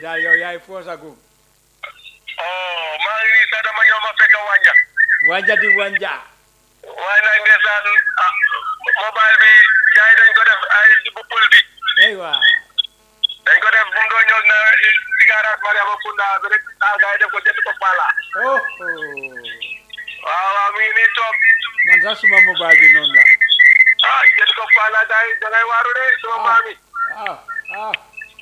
daal yow yaay foosagum oh maa ngi nii sax dama ñëw ma fekk wànja wanja di wanja waaye nag ndeysaan ah mobile bi gars yi dañ ko def ay bu pël bi aywa dañ ko def bu mu doon ñëw na si garage Mariama Kunda bi rek ah gars yi def ko jënd ko Fala oh waaw waaw mi ngi nii toog man sax suma mobile bi noonu la ah jënd ko Fala gars yi da ngay waaru de sama maam yi ah ah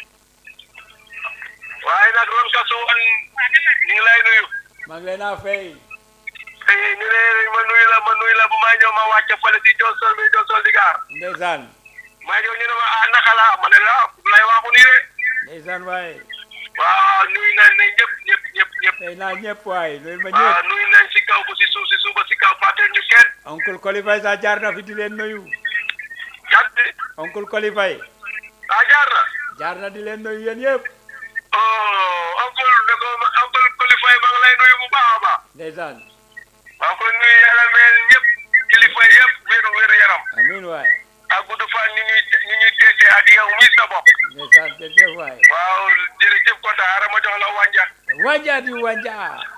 waaye nag ron kasu woon ñu ngi lay nuyu maa ngi leen a fay Eh, ñu ne ma nuyu la ma nuyu la bu may ñëw ma wàcce fële si Josol bi Josol di gaar ndeysaan may ñëw ñu ne ma ah naka la ma ne la ah lay waxu nii de ndeysaan waaye waaw nuyu nañ ne ñëpp ñëpp ñëpp ñëpp tey naa ñëpp waaye loolu ma waaw ñëpp nuyu nañ si kaw bu si suuf si suuf ba si kaw fàtte ñu kenn oncle Kolifay sax jaar na fi di leen nuyu jàpp oncle Kolifay ah jaar na jaar na di leen nuyu yéen yëpp oh oncle ne ko oncle Kolifay ma ngi lay nuyu bu baax a baax ndeysaan maa ngi koy nuyu yàlla mel ñëpp kilifa yëpp wéru wéru yaram amiin waay ak gudd fan ñu ñuy ñu ñuy teetee ak yow mi sa bopp ndeysaan jërëjëf waay waaw jërëjëf kontaan ara ma jox la wànja wanja di wanja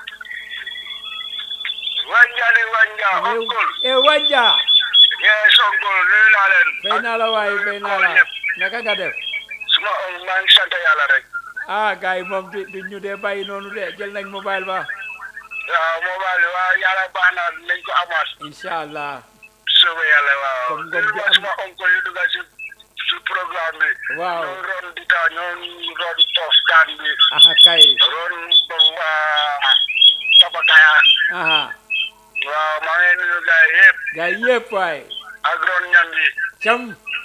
wànja ni wànja oncle e wanja yee sonkol nuyu naa leen bay naa la waaye bay naa la ñëpp naka nga def suma on maa ngi sant yàlla rek ah gars yi moom du du ñu dee bàyyi noonu de jël nañ mobile ba waaw mobile waaw yàlla baax na nañ ko amaat incha allah soobee yàlla waaw Comme ngom nuyu bi ma am- suma oncle yu dugga si si programme bi Waaw. ñoo ron dita ñoo ron tof daan bi aha kay ron ba tabakaya aha waaw maa ngi nuyu gars yi yëpp gars yi yëpp waay ak ron ñam bi cam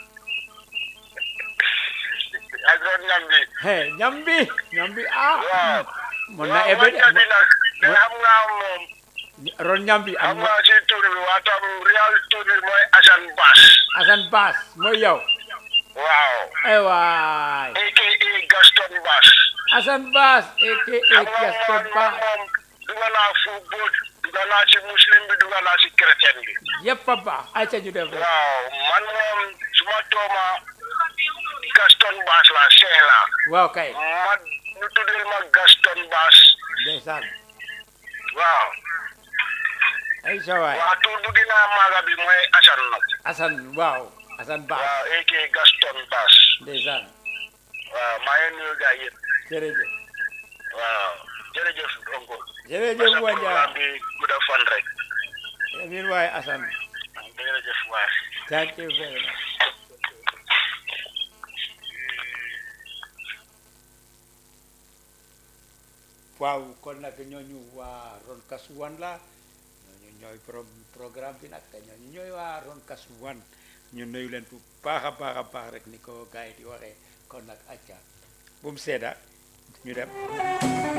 ak ron ñam bi he ñambi ñambi ah waaw mon na waaw ebe de wànja bi nag te xam nga moom ron ñambi xam am nga si tur bi waa tam real tur bi mooy Assane Bass Assane Bass mooy yow waaw ay waay aka Gaston Bass Assane Bass aka xam nga Gaston man man Bass moom duga naa fu góot duga naa si muslim bi duga naa si chrétien bi yëpp a baax ay ca ñu def rek waaw man moom suma tooma Gaston Bass la Cheikh la waaw kay ma ñu tuddee ma Gaston Bass ndeysaan waaw ay sa waay waa tur bu gën a maaga bi mooy Assane nag Assane waaw Assane Bass waaw aka Gaston Bass ndeysaan waaw maa ngi nuyu gars yëpp jërëjëf waaw jërëjëf oncle jërëjëf sa Wanja programme bi gudda fan rek amiin waay Assane jërëjëf waay thank you very much waaw kon nag ñooñu waa Ron Kasuwan la ñooñu ñooy pro programme bi nag ñooñu ñooy waa Ron Kasuwan ñu nuyu leen bu baax a baax a baax rek ni ko gars yi di waxee kon nag acca bu mu sedda ñu dem